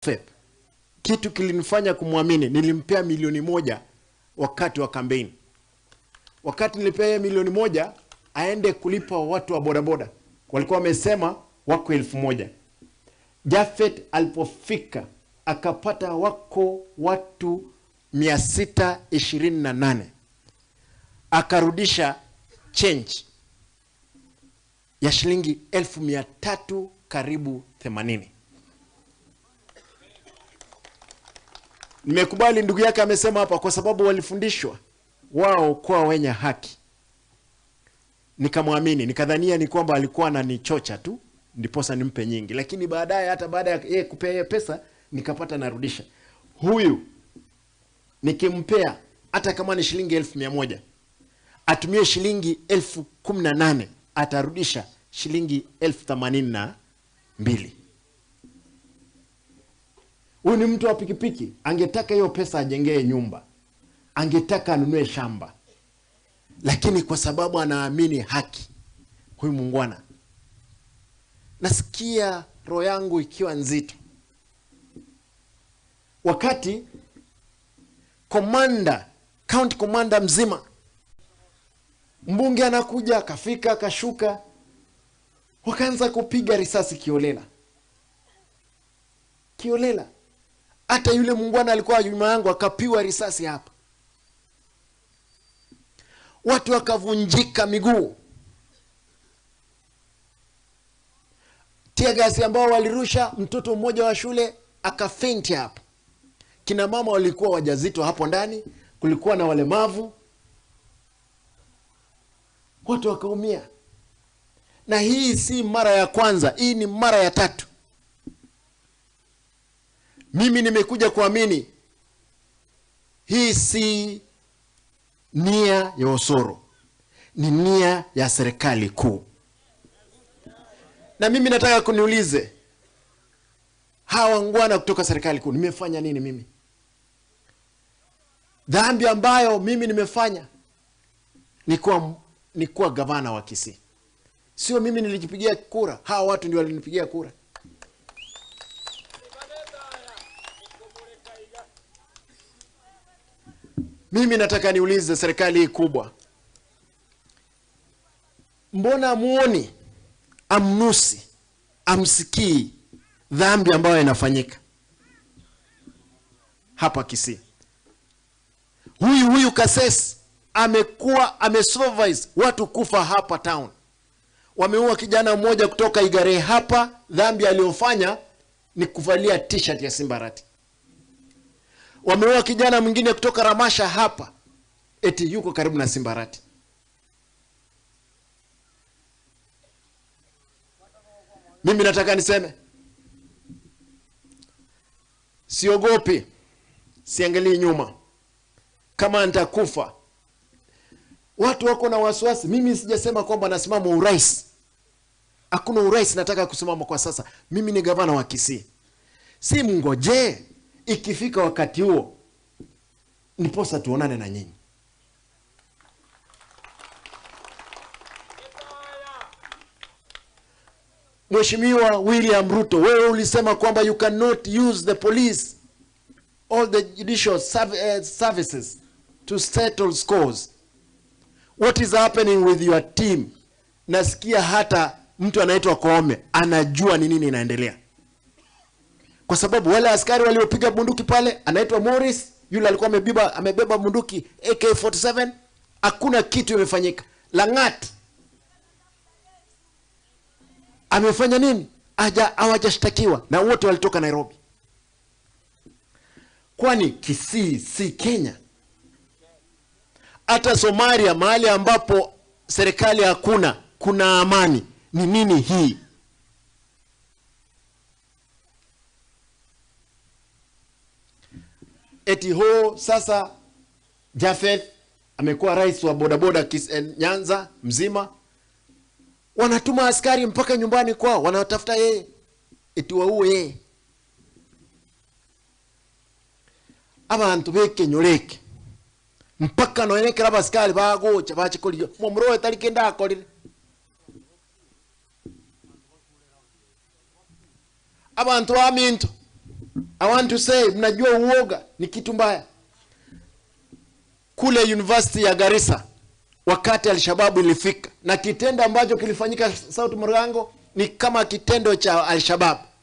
Japheth, kitu kilinifanya kumwamini, nilimpea milioni moja wakati wa kampeni. Wakati nilipea yeye milioni moja aende kulipa watu wa bodaboda, walikuwa wamesema wako elfu moja. Japheth alipofika akapata wako watu 628 akarudisha change ya shilingi elfu mia tatu karibu 80. Nimekubali ndugu yake amesema hapa, kwa sababu walifundishwa wao kuwa wenye haki. Nikamwamini, nikadhania ni kwamba alikuwa ananichocha tu ndiposa nimpe nyingi, lakini baadaye, hata baada ya yeye kupea yeye pesa, nikapata narudisha. Huyu nikimpea hata kama ni shilingi elfu mia moja atumie shilingi elfu kumi na nane atarudisha shilingi elfu themanini na mbili. Huyu ni mtu wa pikipiki, angetaka hiyo pesa ajengee nyumba, angetaka anunue shamba, lakini kwa sababu anaamini haki, huyu muungwana, nasikia roho yangu ikiwa nzito wakati komanda county komanda mzima mbunge anakuja akafika akashuka wakaanza kupiga risasi kiolela kiolela hata yule muungwana alikuwa nyuma yangu akapiwa risasi hapa watu wakavunjika miguu tiagasi ambao walirusha mtoto mmoja wa shule akafenti hapa kina mama walikuwa wajazito hapo ndani kulikuwa na walemavu watu wakaumia na hii si mara ya kwanza hii ni mara ya tatu mimi nimekuja kuamini hii si nia ya Osoro, ni nia ya serikali kuu. Na mimi nataka kuniulize hawa wangwana kutoka serikali kuu, nimefanya nini mimi? Dhambi ambayo mimi nimefanya ni kuwa ni kuwa gavana wa Kisii. Sio mimi nilijipigia kura, hawa watu ndio walinipigia kura. Mimi nataka niulize serikali hii kubwa, mbona muoni, amnusi, amsikii dhambi ambayo inafanyika hapa Kisii? Huyu huyu Kasesi amekuwa amesupervise watu kufa hapa town. Wameua kijana mmoja kutoka Igare hapa, dhambi aliyofanya ni kuvalia t-shirt ya Simbarati wameua kijana mwingine kutoka Ramasha hapa, eti yuko karibu na Simbarati. Mimi nataka niseme, siogopi, siangalii nyuma. Kama nitakufa, watu wako na wasiwasi. Mimi sijasema kwamba nasimama urais, hakuna urais nataka kusimama kwa sasa. Mimi ni gavana wa Kisii, si mngojee ikifika wakati huo niposa tuonane na nyinyi. Mheshimiwa William Ruto, wewe ulisema kwamba you cannot use the police all the judicial serv- uh, services to settle scores. What is happening with your team? Nasikia hata mtu anaitwa Koome anajua ni nini inaendelea kwa sababu wale askari waliopiga bunduki pale, anaitwa Morris, yule alikuwa amebeba amebeba bunduki AK47, hakuna kitu imefanyika. Langat amefanya nini? Haja hawajashtakiwa na wote walitoka Nairobi. Kwani Kisii si Kenya? Hata Somalia, mahali ambapo serikali hakuna, kuna amani. Ni nini hii? eti ho sasa Japheth amekuwa rais wa bodaboda Kis- eh, Nyanza mzima, wanatuma askari mpaka nyumbani kwao, wanatafuta yeye eti waue yeye. abantu bekenyoreke mpaka noenekera abasikari bagocha bachikorio momuro tariki ndakorire abantu baminto I want to say, mnajua uoga ni kitu mbaya. Kule University ya Garissa wakati Alshababu ilifika na kitendo ambacho kilifanyika South Morango ni kama kitendo cha Alshabab.